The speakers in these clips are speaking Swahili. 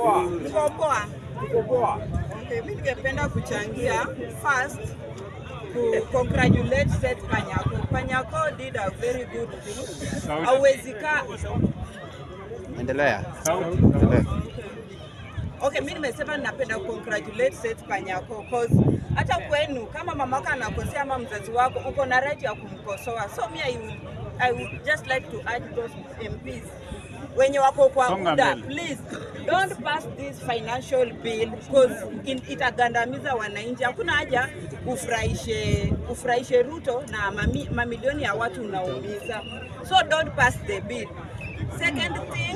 poa. Niko poa. Uko poa. Okay, mimi ningependa kuchangia first to congratulate Seth Panyako. Panyako did a very good thing. Hauwezi kaa Endelea. Sauti. Endelea. Okay, mimi nimesema ninapenda congratulate Seth Panyako cause hata kwenu kama mamako anakosea ama mzazi wako uko na right ya kumkosoa. So me I will, I would just like to urge those MPs wenye wako kwa Songa muda, mbele. please don't pass this financial bill because in, itagandamiza wananchi. Hakuna haja ufurahishe ufurahishe Ruto na mami, mamilioni ya watu unaumiza. So don't pass the bill. Second thing,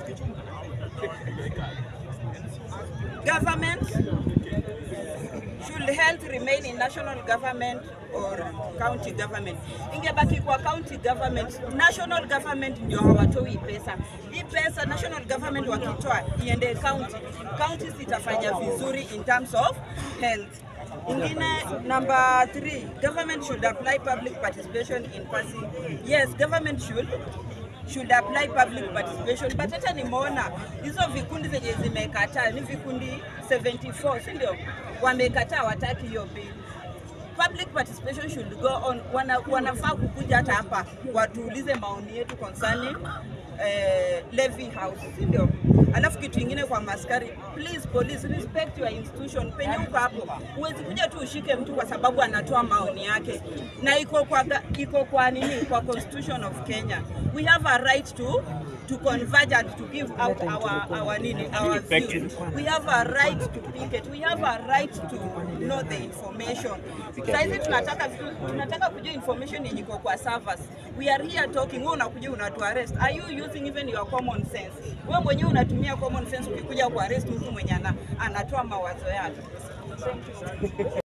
government should health remain in national government or county government. Ingebaki kwa county government, national government ndio hawatoi pesa. Hii pesa national government wakitoa iende county, counties itafanya vizuri in terms of health. Ingine number three, government should apply public participation in passing. Yes, government should should apply public participation but hata nimeona hizo vikundi zenye zimekataa ni vikundi 74 si ndio wamekataa wataki hiyo bill public participation should go on wana, wanafaa kukuja hata hapa watuulize maoni yetu concerning eh, levy house si ndio alafu kitu ingine kwa maskari please police respect your institution penye uko hapo huwezi kuja tu ushike mtu kwa sababu anatoa maoni yake na iko kwa ga- iko kwa nini kwa constitution of Kenya we have a right to to converge and to give out our our nini our views we have a right to picket we have a right to know the information saizi tunataka tunataka kujua information yenye iko kwa servers we are here talking wewe unakuja unatu arrest are you using even your common sense wewe mwenyewe unatumia common sense ukikuja ku arrest mtu mwenye ana, anatoa mawazo yake